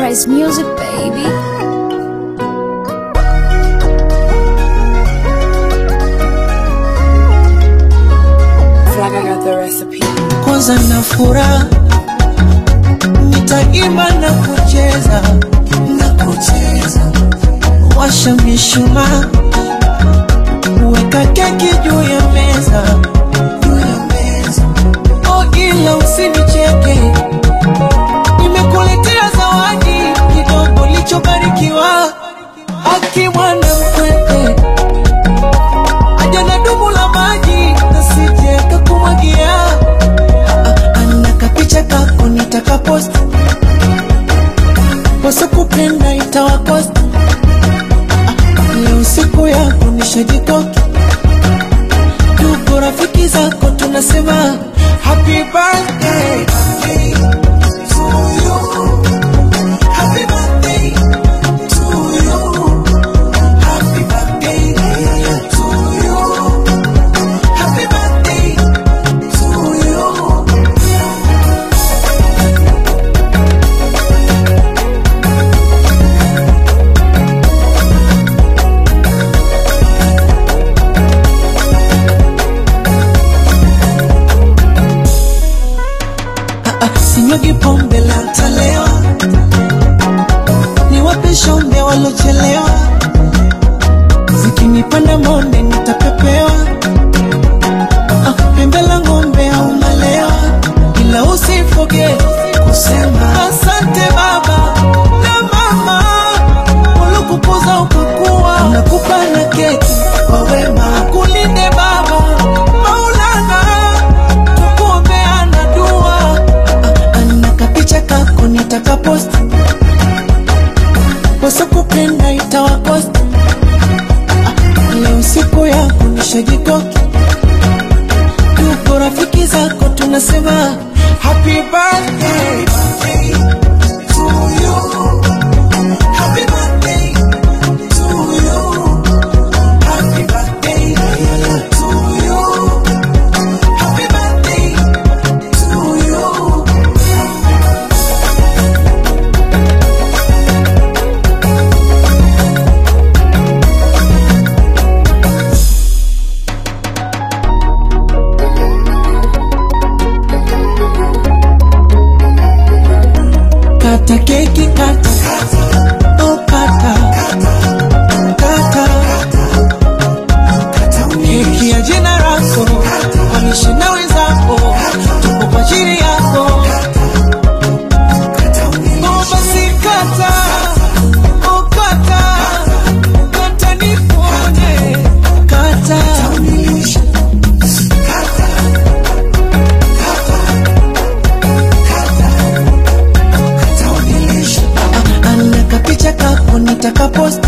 Sunrise Music, baby. Feel like I got the recipe. kwanza na furaha nitaimba na kucheza na kucheza washa mishumaa weka keki juu ya meza juu ya meza oh ila usinicheke nimekuletea zawadi kidogo lichobarikiwa akimwana mkwete aja na dumu la maji nasije kakumwagia ana kapicha kako nitakapost wasokupenda itawakost leo siku yako nishajikoki tuko rafiki zako tunasema happy birthday to you. Happy birthday to you. Happy birthday to you. Happy birthday to you. sinyugi pombe la ntalewa niwape shombe walochelewa zikinipanda monde nitapepewa ah, pembe la ng'ombe au malewa ila usifoge kusema asante baba na mama waliokupoza ukakuwa nakupa na keki kwa wema kulinde baba maulana tukuombeana dua ana kapicha kako nitakapost wasokupenda itawakost leo siku yako nishajikoki tuko rafiki zako tunasema happy birthday to you. Happy birthday to you. Happy birthday to you. Happy birthday to you. Kata keki kata Oh kata Kata Keki ya jina lako Wanishi na wenzako Tupo kwa ajili yako Oh basi kata Oh kata Kata niponye Kata ana kapicha kako nitakapost